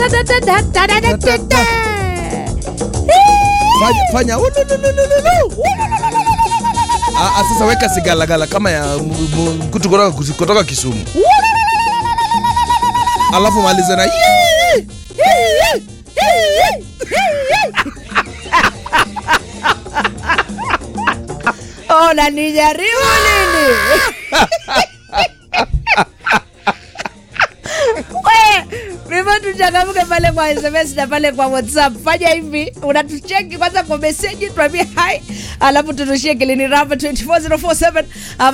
fanya, fanya ulululululu. Ah, ah, sasa weka sigalagala kama ya m- m- mkutu kutoka, kutoka Kisumu, alafu maliza na "Yee!" unanijaribu nini? Vivyo tuchangamke pale kwa SMS na pale kwa WhatsApp. Fanya hivi, unatucheki kwanza kwa meseji, tuambie hi, alafu turushie kilini ramba 24047 ama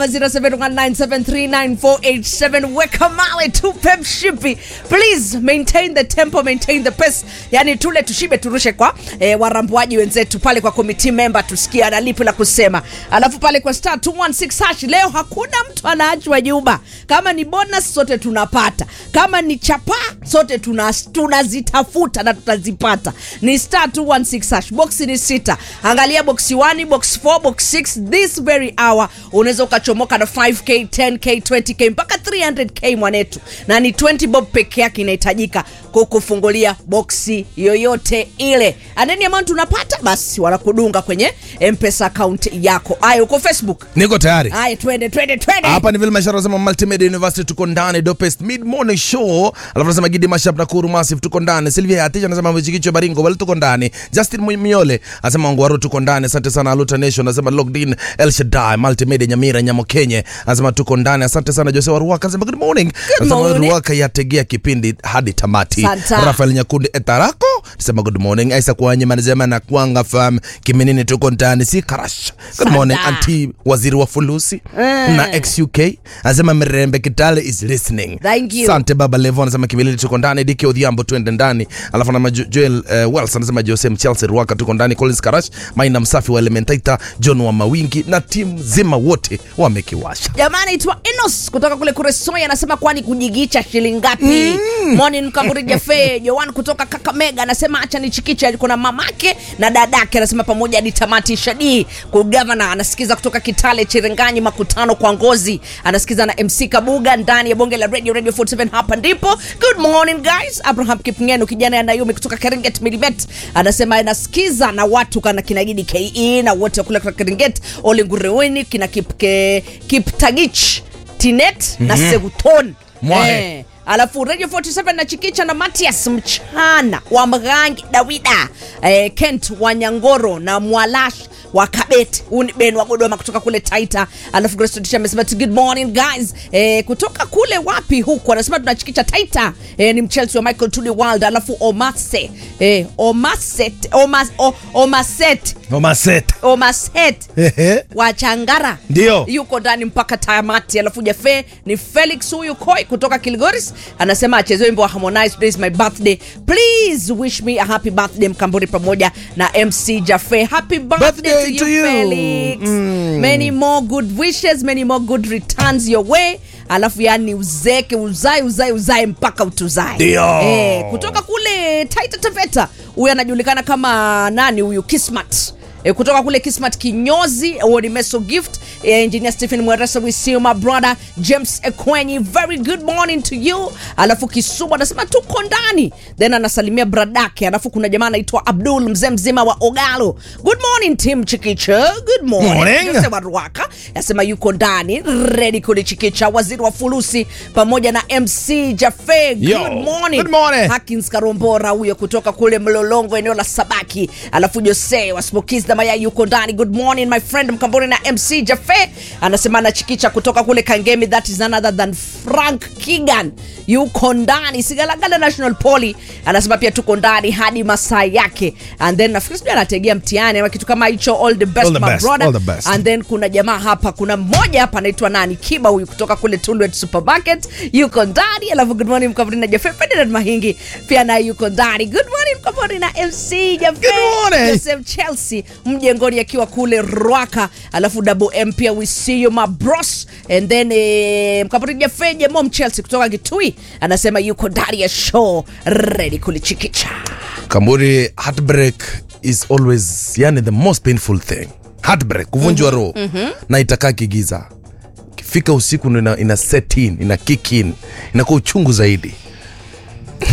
0719739487. Weka mawe tupe mshipi. Please maintain the tempo, maintain the pace. Yani tule tushibe turushe kwa eh, warambuaji wenzetu pale kwa committee member tusikie ana lipi la kusema. Alafu pale kwa star 216 hash leo hakuna mtu anaachwa nyuma. Kama ni bonus sote tunapata. Kama ni chapa sote tuna- tunazitafuta na tutazipata. Ni star 216 hash. Box ni sita. Angalia box 1, box 4, box 6 this very hour unaweza ukachomoka na 5k, 10k, 20k mpaka 300k mwanetu. Na ni 20 bob peke yake inahitajika kukufungulia boksi yoyote ile. And any amount unapata basi wanakudunga kwenye M-Pesa account yako. Aya uko Facebook. niko tayari Aya twende twende twende. hapa ni vile mashara sema multimedia university tuko ndani dopest mid morning show alafu nasema gidi mashap na kuru massive tuko ndani silvia atisha anasema mchikicho baringo wale tuko ndani justin Mu- miole anasema ngwaru tuko ndani asante sana aluta nation anasema logged in el shaddai multimedia nyamira nyamo kenye anasema tuko ndani asante sana jose waruaka anasema good morning anasema morning. ruaka yategea kipindi hadi tamati Santa. rafael nyakundi etarako anasema good morning aisa kwanyima anasema na kwanga fam kiminini tuko ndani si karash good Santa. morning anti waziri wa fulusi na xuk anasema mirembe kitale is listening Thank you. sante baba levo anasema kimilili tuko ndani diki odhiambo twende ndani alafu na joel uh, wells anasema jose mchelsea ruaka tuko ndani collins karash maina msafi wa elementaita john wa mawingi na timu zima wote wamekiwasha jamaa anaitwa enos kutoka kule kuresoi anasema kwani kujigicha shilingi ngapi mm. morning kaburi jafe joan kutoka kakamega anasema acha nichikiche alikuwa na mamake na dadake anasema pamoja hadi tamati shadii kugavana anasikiza kutoka kitale chirenganyi makutano kwa ngozi anasikiza na mc kabuga ndani ya bonge la radio radio 47 hapa ndipo good morning guys abraham kipngeno kijana ya nayumi kutoka keringet milimet anasema anasikiza na watu kana kinagidi ke na wote kule kutoka keringet olingureweni kina kipke, kiptagich tinet na seguton Mwahe. alafu radio 47 na chikicha na matias mchana wa mgangi dawida eh, kent wa nyangoro na mwalash wa kabet huu ni ben wa godoma kutoka kule taita alafu grastotisha amesema tu good morning guys eh, kutoka kule wapi huku anasema tunachikicha taita eh, ni mchelsea wa michael tudi world alafu omase eh, omaset omas, o, omaset omaset omaset Ehe. wa changara Ndio. yuko ndani mpaka tamati alafu jafe ni felix huyu koi kutoka kilgoris anasema acheze wimbo wa harmonize today is my birthday please wish me a happy birthday mkamburi pamoja na mc jafe happy birthday, Birthday to to you, you. felix many more good wishes many more good returns your way alafu yani uzeke uzae uzae uzae mpaka utuzae Ndio. eh, kutoka kule taita taveta huyu anajulikana kama nani huyu kismat E, kutoka kule kismat kinyozi huo ni meso gift e, engineer stephen mweresa we see you my brother james ekwenyi very good morning to you alafu kisumu anasema tuko ndani then anasalimia bradake alafu kuna jamaa anaitwa abdul mzee mzima wa ogalo good morning tim chikicha good morning, Morning. Jose wa ruaka anasema yuko ndani redi kulichikicha waziri wa fulusi pamoja na mc jafe good Yo, morning, good morning. Hakins Karombora huyo kutoka kule Mlolongo eneo la Sabaki, alafu Jose wa Smokies na Mayai yuko ndani. Good morning my friend Mkamboni na MC Jafe anasema anachikicha kutoka kule Kangemi, that is none other than Frank Kigan yuko ndani. Sigalagala National Poly anasema pia tuko ndani hadi masaa yake, and then nafikiri sijui anategea mtihani ama kitu kama hicho. All the best All the my best, brother. all the best. And then kuna jamaa hapa, kuna mmoja hapa anaitwa nani, Kiba huyu kutoka kule Tulwet Supermarket yuko ndani. Alafu good morning Mkamboni na Jafe. Ferdinand Mahingi pia naye yuko ndani. Good morning Mkamboni na MC Jafe. Good morning. Joseph Chelsea mjengoni akiwa kule Rwaka. Alafu Double M pia we see you my bros. And then eh, Mkamboni Jafe Jemo Chelsea kutoka Kitui anasema yuko ndani ya show ready kulichikicha. kamburi heartbreak is always yani the most painful thing heartbreak kuvunjwa roho na itakaa kigiza kifika usiku ndo ina, ina set in ina kick in inakuwa uchungu zaidi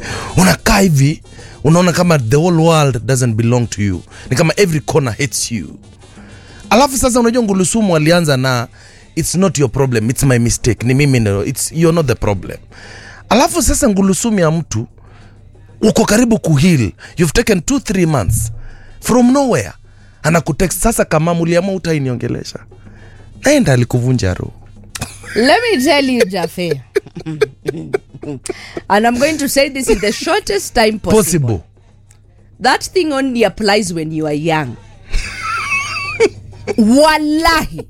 unakaa hivi unaona kama the whole world doesn't belong to you ni kama every corner hates you alafu sasa unajua ngulusumu alianza na it's not your problem it's my mistake ni mimi no, it's, you're not the problem alafu sasa ngulusumu ya mtu uko karibu kuheal you've taken two three months from nowhere anakutext sasa kama muliamua utainiongelesha naenda alikuvunja roho Let me tell you, Jafe. and I'm going to say this in the shortest time possible. possible That thing only applies when you are young. Wallahi.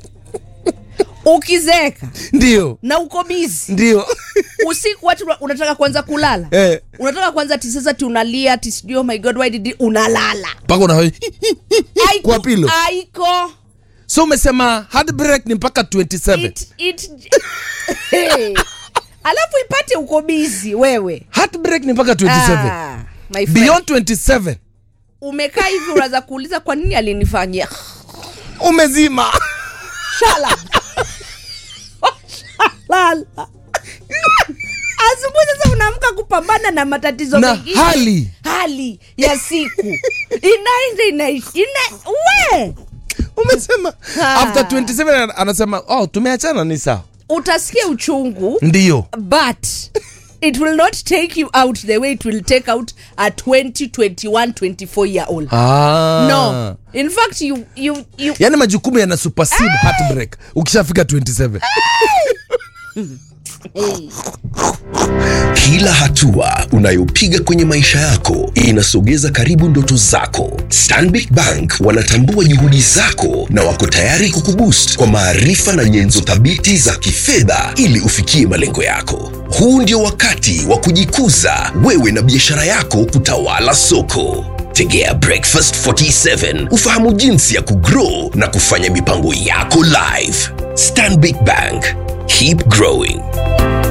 Ukizeeka ndio na uko busy ndio usiku watu una- unataka kwanza kulala Eh. unataka kwanza ti sasa ti unalia ti sijui oh my god why did it? unalala mpaka una Haiko- Kwa pilo. haiko so umesema heartbreak ni mpaka 27 it, it, hey. alafu ipate uko busy wewe heartbreak ni mpaka 27 Ah, my friend. beyond 27 umekaa hivi unaweza kuuliza kwa nini alinifanyia umezima shala shalala asubuhi sasa unaamka kupambana na matatizo na mengine hali hali ya siku inaenda inaishi ina, we umesema Ah. after 27 anasema oh tumeachana ni sawa utasikia uchungu ndio but it will not take you out the way it will take out a 20 21 24 year old ah. no in fact you, you, you yaani majukumu yana supersede heartbreak ukishafika 27 hey. Kila hatua unayopiga kwenye maisha yako inasogeza karibu ndoto zako. Stanbic Bank wanatambua juhudi zako na wako tayari kukuboost kwa maarifa na nyenzo thabiti za kifedha ili ufikie malengo yako. Huu ndio wakati wa kujikuza wewe na biashara yako kutawala soko. Tegea Breakfast 47 ufahamu jinsi ya kugrow na kufanya mipango yako live. Stanbic Bank, keep growing.